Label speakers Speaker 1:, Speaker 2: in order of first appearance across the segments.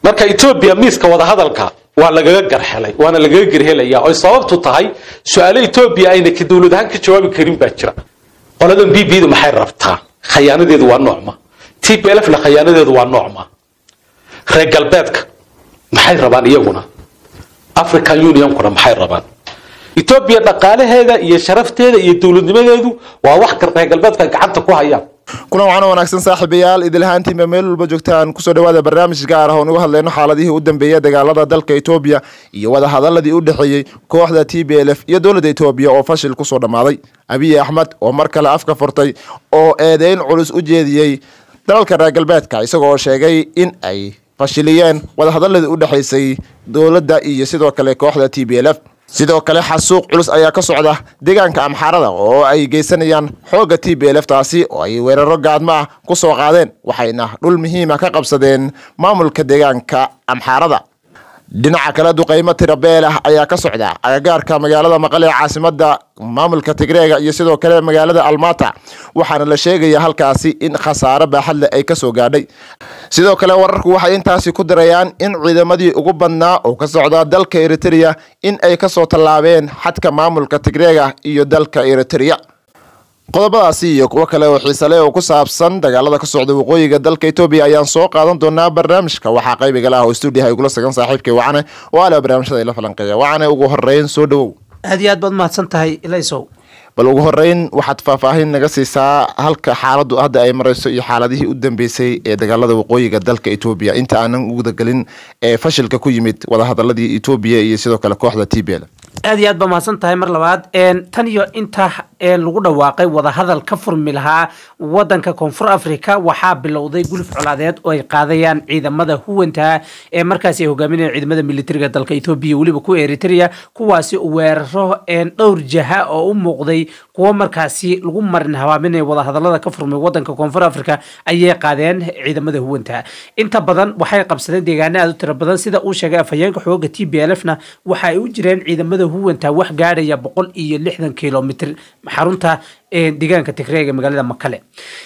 Speaker 1: marka etoobiya miiska wadahadalka waa lagaga garhelay waana lagaga gerhelaya oy sababtu tahay su-aalo etoobiya ayna ka dowlad ahaan ka jawaabi karin baa jira qoladan b b da maxay rabtaa khayaanadeedu waa noocma t b lfna khayaanadeedu waa noocma reer galbeedka maxay rabaan iyaguna african unionkuna maxay rabaan etoobiya dhaqaalaheeda iyo sharafteeda iyo dowladnimadeedu waa wax reer galbeedka gacanta ku hayaan
Speaker 2: kulan waxaana wanaagsan saaxiibayaal idilahaantiinba meel walba joogtaan kusoo dhawaada barnaamij gaar ah oon uga hadlayno xaaladihii u dambeeyay dagaalada dalka etoobiya iyo wadahadaladii u dhexeeyey kooxda t b l f iyo dowladda etoobiya oo fashil kusoo dhammaaday abiy axmed oo mar kale afka furtay oo eedeyn culus u jeediyey dalalka reer galbeedka isagoo sheegay in ay fashiliyeen wadahadaladii u dhexaysay dowladda iyo sidoo kale kooxda t b l f sidoo kale xasuuq culus ayaa ka socda deegaanka amxaarada oo ay geysanayaan xoogga t b l f taasi oo ay weeraro gaadmo ah ku soo qaadeen waxayna dhul muhiima ka qabsadeen maamulka deegaanka amxaarada dhinaca kale duqaymo tirabeel ah ayaa ka socda agagaarka magaalada maqale ee caasimada maamulka tigreega iyo sidoo kale magaalada almata waxaana la sheegaya halkaasi in khasaare baaxadleh ay kasoo gaadhay sidoo kale wararku waxay intaasi ku dirayaan in ciidamadii ugu badnaa oo ka socda dalka eritrea in ay kasoo tallaabeen xadka maamulka tigreega iyo dalka eritrea qodobadaasi iyo kuwo kale oo xiisale oo ku saabsan dagaalada ka socda waqooyiga dalka etoobiya ayaan soo qaadan doonaa barnaamijka waxaa qaybigal ah oo stuudiyaha igula sagan saaxiibkay wacane oo ala barnaamijyada ila falanqeeya wacane ugu horeyn soo dhawow
Speaker 3: aad iyo aad baad mahadsan tahay ilaysow
Speaker 2: bal ugu horeyn waxaad faahfaahin naga siisaa halka xaaladu hadda ay marayso iyo xaaladihii u dambeysay ee dagaalada waqooyiga dalka etoobiya inta aanan ugudagelin ee fashilka ku yimid wadahadaladii etoobiya iyo sidoo kale kooxda t b l
Speaker 3: aad iyo aad baa mahadsan tahay mar labaad tan iyo inta lagu dhawaaqay wadahadal ka furmi lahaa wadanka koonfur africa waxaa bilowday guluf colaadeed oo ay qaadayaan ciidamada huwanta ee markaasi ay hogaaminayaan ciidamada militariga dalka etoobiya weliba kuwa eritrea kuwaasi weeraro dhowr jaha oo u muuqday kuwo markaasi lagu marin habaaminaya wadahadalada ka furmay wadanka koonfur africa ayay qaadeen ciidamada huwanta inta badan waxay qabsadeen deegaano aad u tiro badan sida uu sheegay afhayeenka xooga t b l f na waxa ay u jireen ciidamada huwanta wax gaadhaya boqol iyo lixdan kilomitr xarunta deegaanka tigreega ee magaalada makale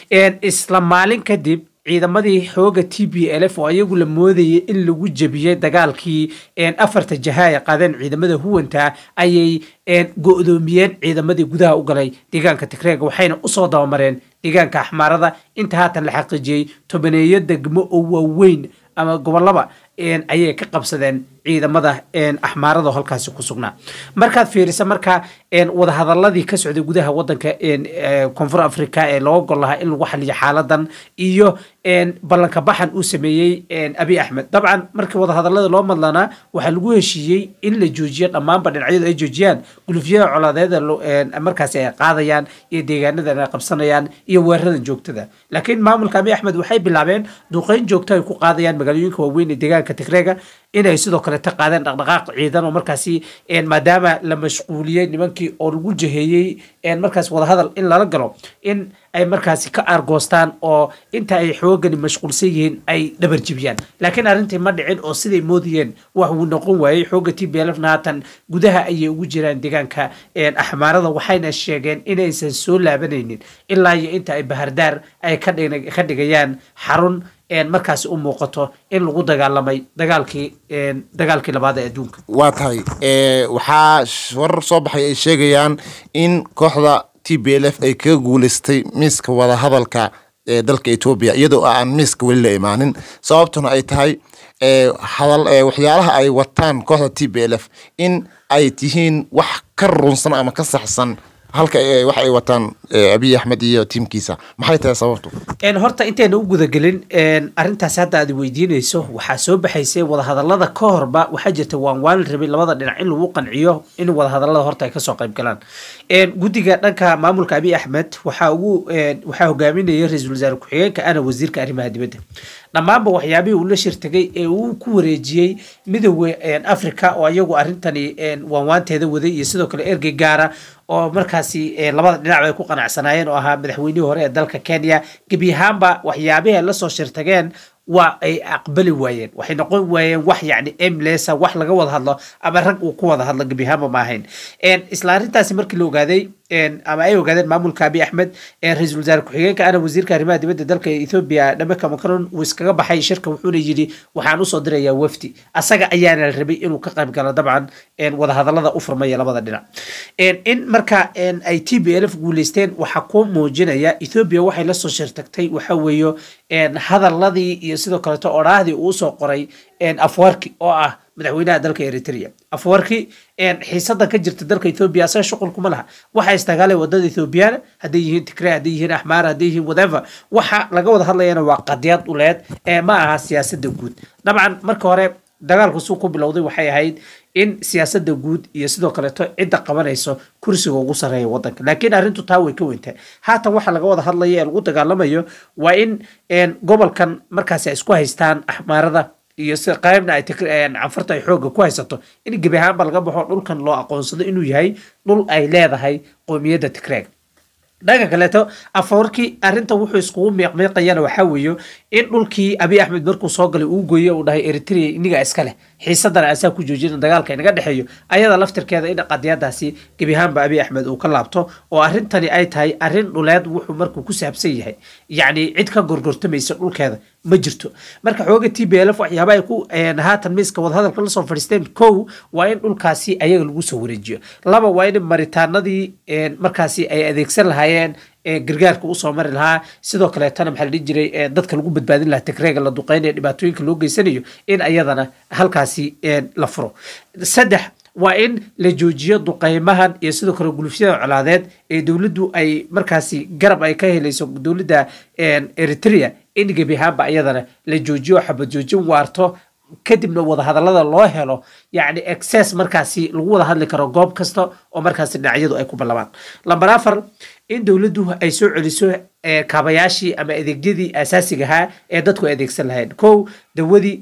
Speaker 3: isla maalin kadib ciidamadii xooga t b l f oo ayagu la moodayay in lagu jebiyey dagaalkii afarta jaha ay qaadeen ciidamada huwanta ayay go-doomiyeen ciidamadii gudaha u galay deegaanka tigreega waxayna usoo dabamareen deegaanka axmaarada inta haatan la xaqiijiyey tobaneeyo degmo oo waaweyn ama gobolaba ayay ka qabsadeen ciidamada axmaarada halkaasi ku sugnaa markaad fiirisa marka wadahadaladii ka socday gudaha wadanka koonfur africa ee looga gol lahaa in lagu xaliyo xaaladan iyo ballanka baxan uu sameeyey abi axmed dabcan markii wadahadalada loo madlanaa waxaa lagu heshiiyey in la joojiyo dhammaanba dhinacyadu ay joojiyaan gulufyada colaadeeda markaasi ay qaadayaan iyo deegaanadan ay qabsanayaan iyo weeraradan joogtada laakiin maamulka abi axmed waxay bilaabeen duqeyn joogto ay ku qaadayaan magaalooyinka waaweyn ee deegaanka tigreega inay sidoo kale ta qaadeen dhaqdhaqaaq ciidan oo markaasi maadaama la mashquuliyey nimankii oo lagu jaheeyey markaas wadahadal in lala galo in ay markaasi ka aargoostaan oo inta ay xoogani mashquulsan yihiin ay dhabarjibiyaan laakiin arrintii ma dhicin oo siday moodayeen wax uu noqon waayey xooga t b lfna haatan gudaha ayay ugu jiraan deegaanka axmaarada waxayna sheegeen inaysan soo laabanaynin ilaa iyo inta ay bahardaar ay ka dhigayaan xarun markaasi u muuqato in lagu dagaalamay dagaalkii dagaalkii labaad ee adduunka
Speaker 2: waa tahay waxaa warar soo baxay ay sheegayaan in kooxda t b l f ay kaga guuleystay miiska wadahadalka ee dalka etoobiya iyadoo aan miiska weli la imaanin sababtuna ay tahay waxyaalaha ay wataan kooxda t b l f in ay tihiin wax ka runsan ama ka saxsan halka wax ay wataan abiy axmed iyo tiimkiisa maxay tahay sababtu
Speaker 3: horta intayna u gudagelin arintaas hadda aad weydiinayso waxaa soo baxaysay wadahadalada ka horba waxaa jirta waan waan rabay labada dhinac in lagu qanciyo in wadahadalada horta ay kasoo qayb galaan guddiga dhanka maamulka abiy axmed waxaa ugu waxaa hogaaminaya ra-iisul wasaare ku-xigeenka ana wasiirka arrimaha dibadda dhammaanba waxyaabihii uu la shirtagay ee uu ku wareejiyey midooda africa oo iyagu arrintani waanwaanteeda waday iyo sidoo kale ergey gaara oo markaasi labada dhinac ay ku qanacsanaayeen oo ahaa madaxweynihii hore ee dalka kenya gebi ahaanba waxyaabihii ay lasoo shirtageen waa ay aqbali waayeen waxay noqon waayeen wax yacni emlesa wax laga wada hadlo ama rag uu ku wada hadlo gebi ahaanba ma ahayn isla arrintaasi markii la ogaaday ama ay ogaadeen maamulka abiy axmed ra-iisul wasaare ku-xigeenka ana wasiirka arrimaha dibadda dalka ethoobia dhameka macron uu iskaga baxay shirka wuxuuna yidhi waxaan usoo dirayaa wafdi asaga ayaana rabay inuu ka qayb galo dabcan wadahadalada u furmaya labada dhinac in marka ay t b lf guuleysteen waxaa ku muujinaya ethoobia waxay lasoo shirtagtay waxa weeyo hadaladii iyo sidoo kaleeto odhaahdii uu usoo qoray afwarki oo ah madaxweynaha dalka eritrea afwarki xiisada ka jirta dalka ethoobia asaga shuqul kuma laha waxa istagaalay wadada ethoobiyaana hadday yihiin tigre hadday yihiin axmaar hadday yihiin whatever waxa laga wada hadlayana waa qadiyad uleed ee ma aha siyaasada guud dabcan marka hore dagaalku suu ku bilowday waxay ahayd in siyaasada guud iyo sidoo kaleeto cidda qabanayso kursiga ugu sareeya wadanka laakiin arrintu taa way ka weyntahay haatan waxa laga wada hadlaya ee lagu dagaalamayo waa in gobolkan markaasi ay isku haystaan axmaarada iyo si qaybna ay canfarta ay xoogga ku haysato in gebi ahaanba laga baxo dhulkan loo aqoonsado inuu yahay dhul ay leedahay qoomiyadda tigreeg dhanka kaleeto afawarkii arrinta wuxuu iskugu miiqmiiqayana waxaa weeye in dhulkii abiy axmed markuu soo galay uu gooyey uu dhahay eritrea iniga iska leh xiisadana asaa ku joojina dagaalka inaga dhexeeyo ayada laftirkeeda in qadiyadaasi gebi ahaanba abiy axmed uu ka laabto oo arrintani ay tahay arrin dhuleed wuxuu markuu ku saabsan yahay yacni cid ka gorgortamaysa dhulkeeda ma jirto marka xooga t b lf waxyaaba ay ku haatan miiska wadahadalka lasoo fadhiisteen kow waa in dhulkaasi ayaga lagu soo wareejiyo laba waa in maritaanadii markaasi ay adeegsan lahaayeen gargaarka usoo mari lahaa sidoo kaleetana maxaa la dhihi jiray dadka lagu badbaadin lahaa tigreega la duqeynaya dhibaatooyinka loo geysanayo in ayadana halkaasi la furo saddex waa in la joojiyo duqeymahan iyo sidoo kale gulufyada colaadeed ee dowladdu ay markaasi garab ay ka helayso dowladda eritrea in gebi ahaanba ayadana la joojiyo xabad joojin waarto kadibna wadahadalada loo helo yacni excess markaasi lagu wada hadli karo goob kasta oo markaasi dhinacyadu ay ku ballamaan lamber afar in dowladdu ay soo celiso kaabayaashii ama adeegyadii asaasiga ahaa ee dadku adeegsan lahayn kow dawadii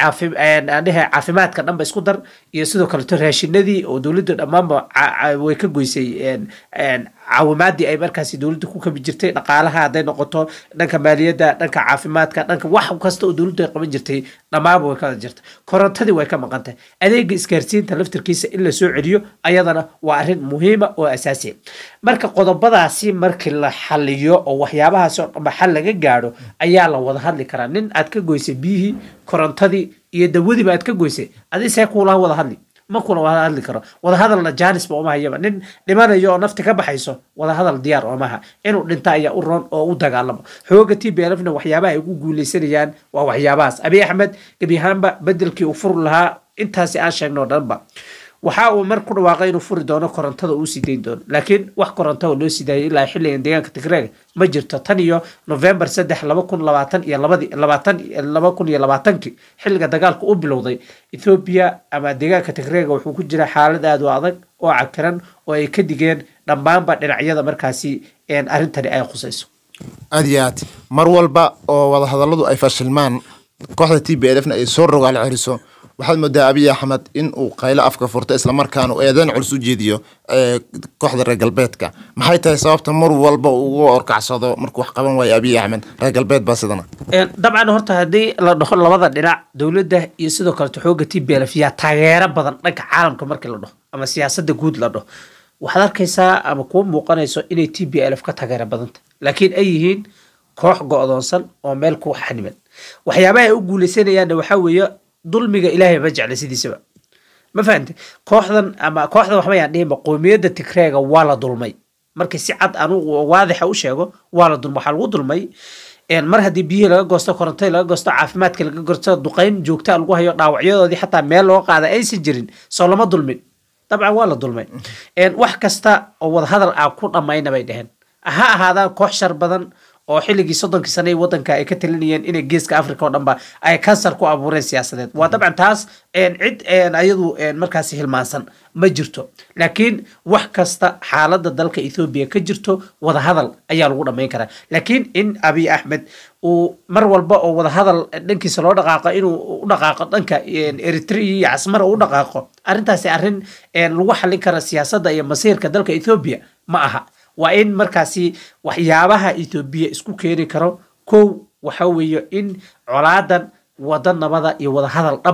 Speaker 3: dhehe caafimaadka dhanba isku dar iyo sidoo kaleto raashinadii oo dowladda dhammaanba way ka goysay caawimaadii ay markaasi dowladda ku kabi jirtay dhaqaalaha hadday noqoto dhanka maaliyadda dhanka caafimaadka dhanka wax kasta oo dowladdu ay qaban jirtay dhammaanba way kada jirta korontadii way ka maqan tahay adeega isgaarsiinta laftirkiisa in la soo celiyo ayadana waa arrin muhiima oo asaasiya marka qodobadaasi markii la xaliyo oo waxyaabahaasi oo dhanba xal laga gaadho ayaa la wada hadli karaa nin aad ka goysay biyihii korontadii iyo dawadiiba aad ka goysay adi see kuulaha wada hadli ma kuna wada hadli karo wadahadalna jaanisba uma hayaba nin dhimanayo oo nafti ka baxayso wadahadal diyaar oomaha inuu dhinta ayaa u roon oo u dagaalamo xooga t b lfna waxyaabaha ay ugu guuleysanayaan waa waxyaabahaas abiy axmed gebi ahaanba bedelkii uu furi lahaa intaasi aan sheegno dhanba waxa uu mar ku dhawaaqay inuu furi doono korontada uu sii dayn doono laakiin wax koronto oo loo sii daayay ilaa xilligan deegaanka tigreega ma jirto tan iyo november saddex laba kun labaatan iyo labadi labaatan laba kun iyo labaatankii xilliga dagaalka u bilowday ethoobiya ama deegaanka tigreega wuxuu ku jira xaalad aad u adag oo cakiran oo ay ka digeen dhammaanba dhinacyada markaasi arrintani ay khusayso
Speaker 2: aad iyo aad mar walba oo wadahadalladu ay fashilmaan kooxda t b lfna ay soo rogaal celiso waxaad moodaa abiy axmed in uu qaylo afka furto islamarkaana uu eedeyn culus u jeediyo kooxda reer galbeedka maxay tahay sababta mar walba ugu orkacsado markuu wax qaban waayo abiy axmed reer galbeed baa sidana
Speaker 3: dabcan horta haddii la dhaho labada dhinac dowladda iyo sidoo kaleto xooga t b lf yaa taageero badan dhanka caalamka markii la dhaho ama siyaasada guud la dhaho waxaad arkaysaa ama kuwa muuqanayso inay t b lf ka taageero badanta laakiin ay yihiin koox go-doonsan oo meel ku xaniman waxyaabaha ay u guuleysanayaanna waxaa weeye dulmiga ilaahay ma jecla sidiisaba ma fahamte kooxdan ama kooxdan waxba yaan dhihinba qoomiyadda tigreega waa la dulmay markii si cad anugu waadixa u sheego waa la dulmay waxaa lagu dulmay mar haddii biyihii laga goosto korontadii laga goosto caafimaadka laga goosto duqeyn joogta lagu hayo dhaawacyadoodii xataa meel loo qaada aysan jirin soo lama dulmin dabcan waa la dulmay wax kasta oo wadahadal ah ku dhammayna bay dheheen ha ahaadaan koox shar badan oo xilligii soddonkii sane ee wadanka ay ka talinayeen inay geeska africa oo dhanba ay kansar ku abuureen siyaasadeed waa dabcan taas cid ayadu markaasi hilmaansan ma jirto laakiin wax kasta xaaladda dalka ethoobiya ka jirto wadahadal ayaa lagu dhammayn karaa laakiin in abiy axmed uu mar walba oo wadahadal dhankiisa loo dhaqaaqo inuu u dhaqaaqo dhanka eritrea iyo casmara u dhaqaaqo arrintaasi arrin lagu xallin kara siyaasadda iyo masiirka dalka ethoobiya ma aha waa in markaasi waxyaabaha ethoobiya isku keeni karo kow waxa weeye in colaadan wada nabada iyo wadahadal dhab ah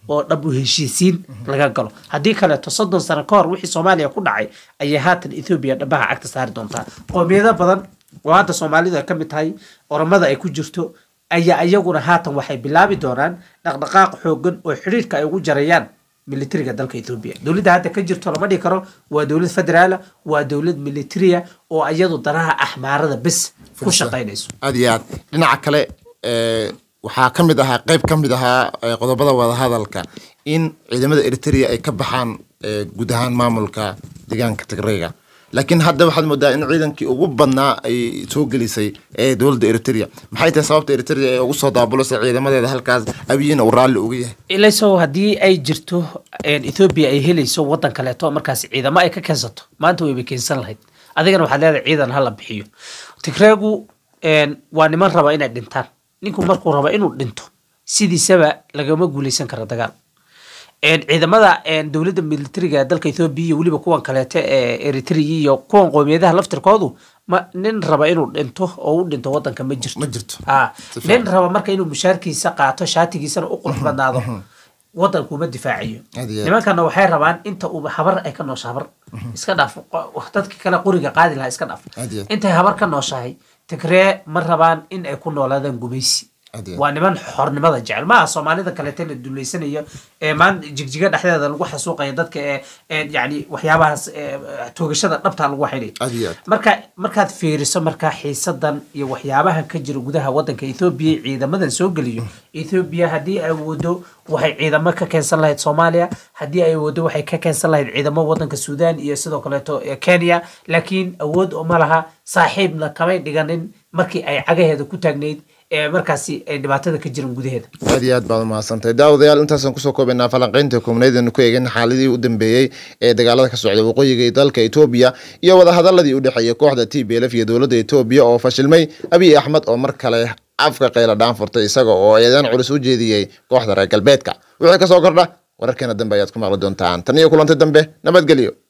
Speaker 3: oo dhab u heshiisiin laga galo haddii kaleeto soddon sano ka hor wixii soomaaliya ku dhacay ayay haatan ethoobiya dhabaha cagta saari doontaa qoomiyado badan oo hadda soomaalidu ay ka mid tahay oromada ay ku jirto ayaa iyaguna haatan waxay bilaabi doonaan dhaqdhaqaaq xoogan oo xidhiirka ay ugu jarayaan militariga dalka etoobiya dowladda hadda ka jirto lama dhihi karo waa dowlad federaala waa dowlad militariya oo iyadu danaha axmaarada bes ku shaqaynayso
Speaker 2: aad iyo aad dhinaca kale ee, waxaa ka mid ahaa qeyb ka mid ahaa ee, qodobada wadahadalka in ciidamada eritrea ay ka baxaan ee, guud ahaan maamulka deegaanka tigrayga laakiin hadda waxaad moodaa in ciidankii ugu badnaa ay soo gelisay ee dowladda eritrea maxay tahay sababta eritrea ee ugu soo daabulaysa ciidamadeeda halkaas abiyina uu raalli uga yahay
Speaker 3: ilayso haddii ay jirto een, ethoobia ay helayso wadan kaleeto markaas ciidamo ay ka keensato maanta wayba keensan lahayd adigana waxaad leedahay ciidan hala bixiyo tigreegu een, waa niman raba inay dhintaan ninku markuu raba inuu dhinto sidiisaba lagama guuleysan karo dagaal een, ciidamada een, dowladda militariga ee dalka ethoobia iyo weliba kuwan kaleete ee eritrea iyo kuwan qoomiyadaha laftirkoodu ma nin raba inuu dhinto oo u dhinto wadanka ma jirto
Speaker 2: ma jirto
Speaker 3: ah
Speaker 2: Si fiican.
Speaker 3: nin raba marka inuu mushaarkiisa qaato shaatigiisana u qurux badnaado wadankuma difaacayo
Speaker 2: Aad iyo aad.
Speaker 3: nimankana waxay rabaan inta uu habar ay ka noosha habar iska dhaaf qo- dadki kale quriga qaadi lahaa iska dhaaf
Speaker 2: Aad iyo aad.
Speaker 3: intay habar ka nooshahay tigree ma rabaan in ay ku noolaadaan gumaysi
Speaker 2: Aad iyo aad.
Speaker 3: waa niman xornimada jecel maaha soomaalida kaleete la duleysanayo ee maan jigjiga dhexdeeda lagu xasuuqaya dadka ee ee yani waxyaabahaas ee, toogashada dhabta lagu xidhay
Speaker 2: Aad iyo aad.
Speaker 3: marka markaad fiiriso markaa xiisadan iyo waxyaabaha ka jira gudaha wadanka ethoobia ciidamadan soo geliyo ethoobia haddii ay wado waxay ciidamo ka keensan lahayd soomaaliya haddii ay wado waxay ka keensan lahayd ciidamo wadanka suudaan iyo sidoo kaleeto ee kenya laakiin awood uma laha saaxiibna kamay dhiganin markii ay cagaheeda ku taagnayd ee markaasi ay dhibaatada ka jiran gudaheeda
Speaker 2: aad iyo aad baad umahadsantahay daawadayaal intaasaan kusoo koobaynaa falanqeynta koobnaydanu ku eegin xaaladii u dambeeyey ee dagaalada ka socda waqooyiga ee dalka etoobiya iyo wadahadaladii u dhexeeyey kooxda t b l f iyo dowladda etoobiya oo fashilmay abiy axmed oo mar kale afka qayla dhaan furtay isaga oo eedan culus u jeediyey kooxda reer galbeedka wixii kasoo kordha wararkeena dambe ayaad ku maqli doontaan tan iyo kulantay dambe nabadgelyo